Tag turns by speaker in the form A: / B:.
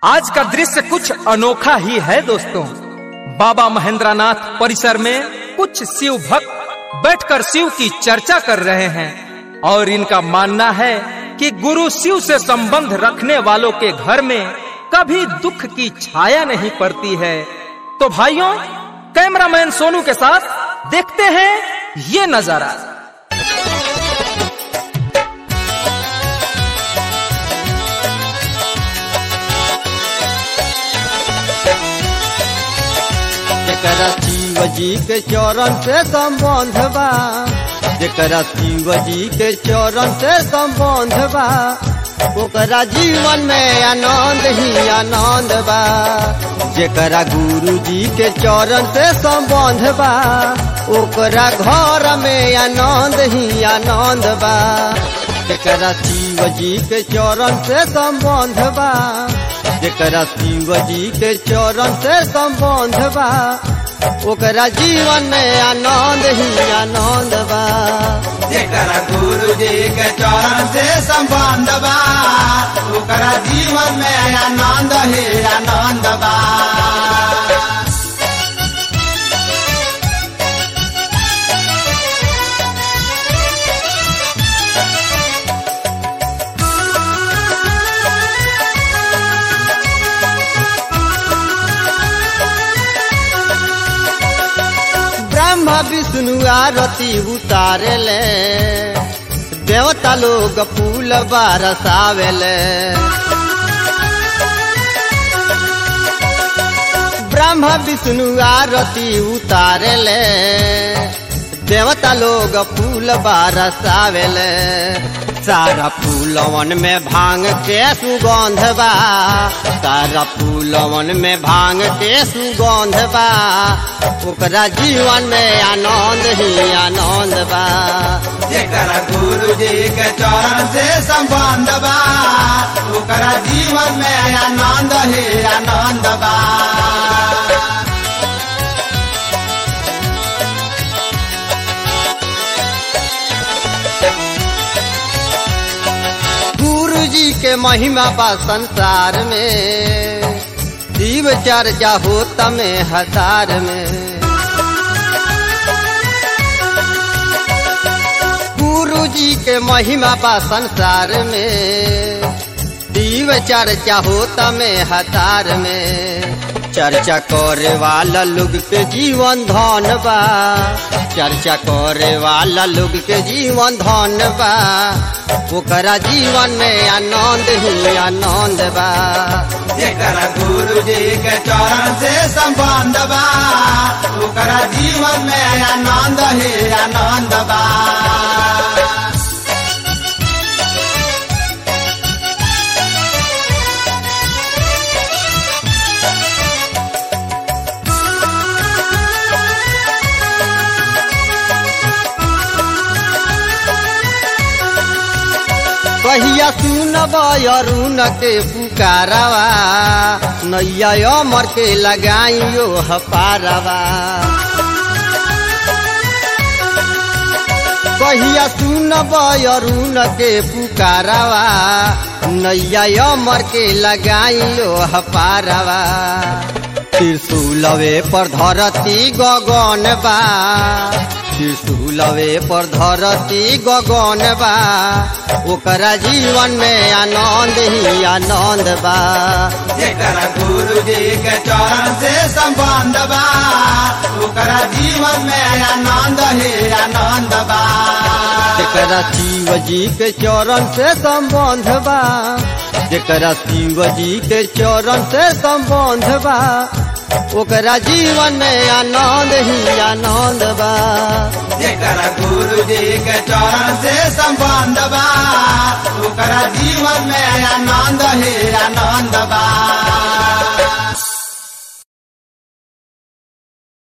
A: आज का दृश्य कुछ अनोखा ही है दोस्तों बाबा महेंद्रनाथ परिसर में कुछ शिव भक्त बैठकर शिव की चर्चा कर रहे हैं और इनका मानना है कि गुरु शिव से संबंध रखने वालों के घर में कभी दुख की छाया नहीं पड़ती है तो भाइयों कैमरामैन सोनू के साथ देखते हैं ये नजारा
B: जेकरा शिव जी के चरण से संबंध बा जेकरा शिव जी के चरण से संबंध बा ओकरा जीवन में आनंद ही आनंद बा जेकरा गुरु जी के चरण से संबंध बा ओकरा घर में आनंद ही आनंद बा जेकरा शिव जी के चरण से संबंध बा जेकरा शिव जी के चरण से संबंध बा ओकरा जीवन में आनंद ही आनंद बा
C: जेकरा गुरु जी के चरण से संबंध बा ओकरा जीवन में आनंद ही आनंद बा
B: ब्रह्मा विष्णु आरती उतारेले देवता लोग फूल बरसावेले ब्रह्मा विष्णु आरती उतारेले देवता लोग फूल बरसावेले सारा फूलवन में भांग के सुगंध बा सारा फूलवन में भांग के सुगंध बा ओकरा जीवन में आनंद ही आनंद बा
C: जेकरा गुरु जी के चरण से संबंध बा ओकरा जीवन में आनंद ही आनंद बा
B: गुरु जी के महिमा बा संसार में शिव चर्चा होता में हजार में गुरु जी के महिमा बा संसार में शिव चर्चा होता में हजार में चर्चा करे वाला लोग के जीवन धन बा चर्चा करे वाला लोग के जीवन धन बा ओकरा जीवन में आनंद ही आनंद बा
C: जेकरा गुरु जी के चरण से संबंध बा ओकरा जीवन में आनंद ही आनंद बा
B: कहिया सुनब अरुण के पुकारवा नैया अमर के लगाइयो हपारवा कहिया सुनब अरुण के पुकारवा नैया अमर के लगाइयो हपारवा त्रिशूलवे पर धरती गगन बा त्रिशूलवे पर धरती गगन बा ओकरा जीवन में आनंद ही आनंद बा
C: जेकरा गुरु जी के चरण से संबंध बा ओकरा जीवन में आनंद ही आनंद बा
B: जेकरा शिव जी के चरण से संबंध बा जेकरा शिव जी के चरण से संबंध बा ओकरा जीवन में आनंद ही आनंद बा
C: जेकरा गुरु जी के चरण से संबंध बा ओकरा जीवन में आनंद ही आनंद बा